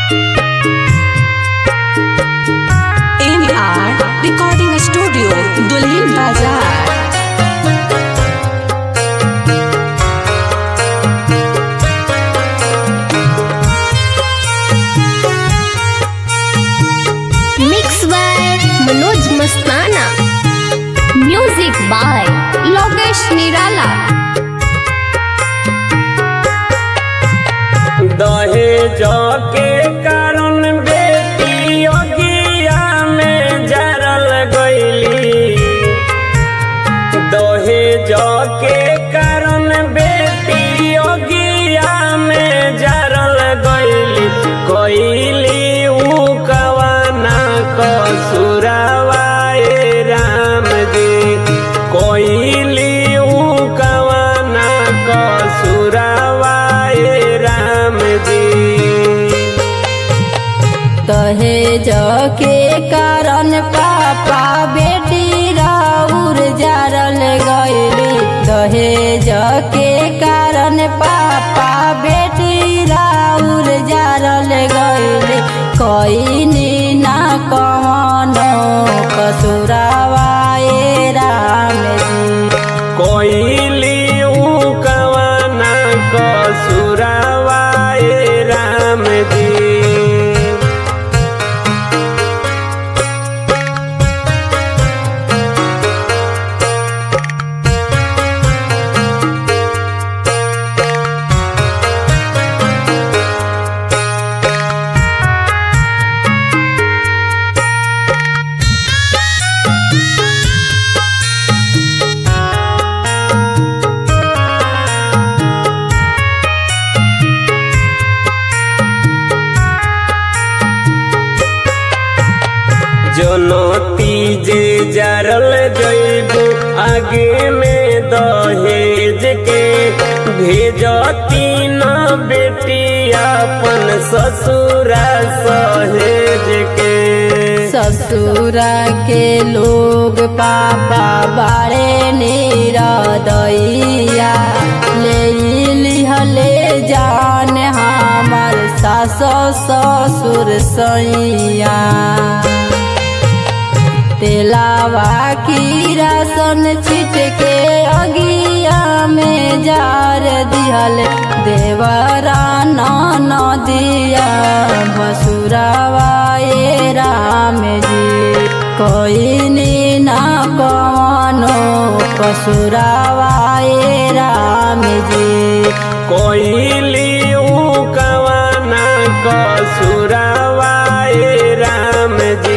M R recording studio Dulhin Bazar mix by Manoj मस्ताना music by Lokesh निराला दहेज के कारण बेटी अगिया में जरल गईली दहेज के कारण बेटी अगिया में जरल गईली कईली ऊ कवाना कसुरवाए राम जी कईली ऊ कवाना कसुरवाए राम जी दहेज के कारण पापा बेटी राउर जारल गईली दहेज के कारण पापा बेटी राउर जारल गईली कईनी ना कवनो कसुरावाए राम जी कोइली ऊ कवाना कसुरवाए राम जी जनती जे जरल जैबू आगे में दहेज के भेजती न बेटी अपन ससुरा सहेज के ससुरा के लोग पापा बारे निरदैया ले लिहले जान हमार सास ससुर सैया तेलावा की रासन छिट के अगिया में जार दिहल देवरा न दिया भसुरावाए राम जी कोई ना कवनो कसुरावाए राम जी कोइली ऊ कवाना कसुरवाए राम जी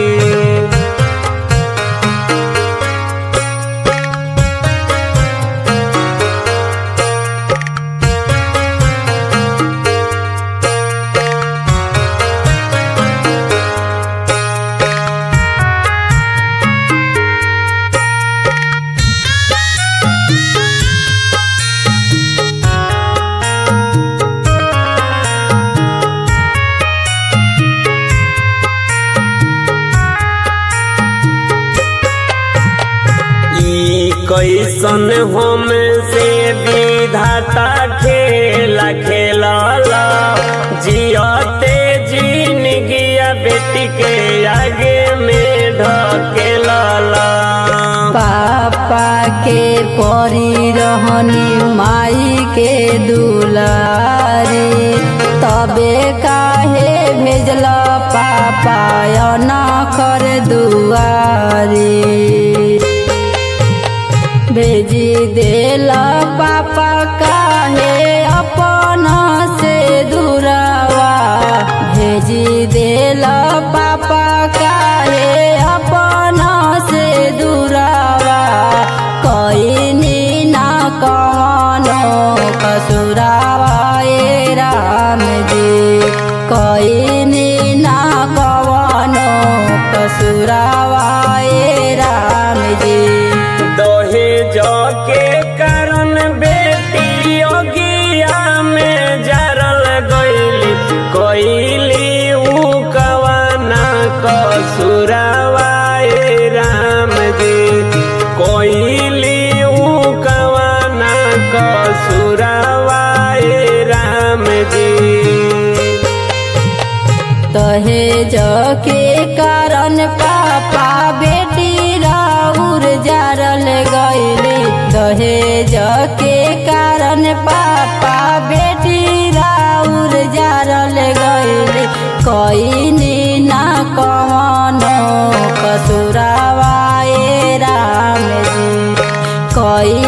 ई कैसन हम से विधाता खेला खेलला जियते जिनगिया बेटी के आगे में ढकेलला पापा के परी रहनी माई के दुलारी तबे काहे भेजल पापा न कर दुआरी भेजी देल पापा काहे अपन से दूरावा भेजी देल पापा काहे अपन से दूरावा कईनी ना कवनो कसुरावा ए राम जी कईनी ना कवनो कसुरावा ए राम जी दहेज के कारण बेटी अगिया में जरल गईली कईली ऊ कवाना कसुरवाए राम जी कोइली ऊ कवाना कसुरवाए राम जी दहेज के कारण पापा बेटी राउर जारल गईले दहेज के कारण पापा बेटी राउर जारल गईले कईनी ना कवनो कसुरावाए राम जी कई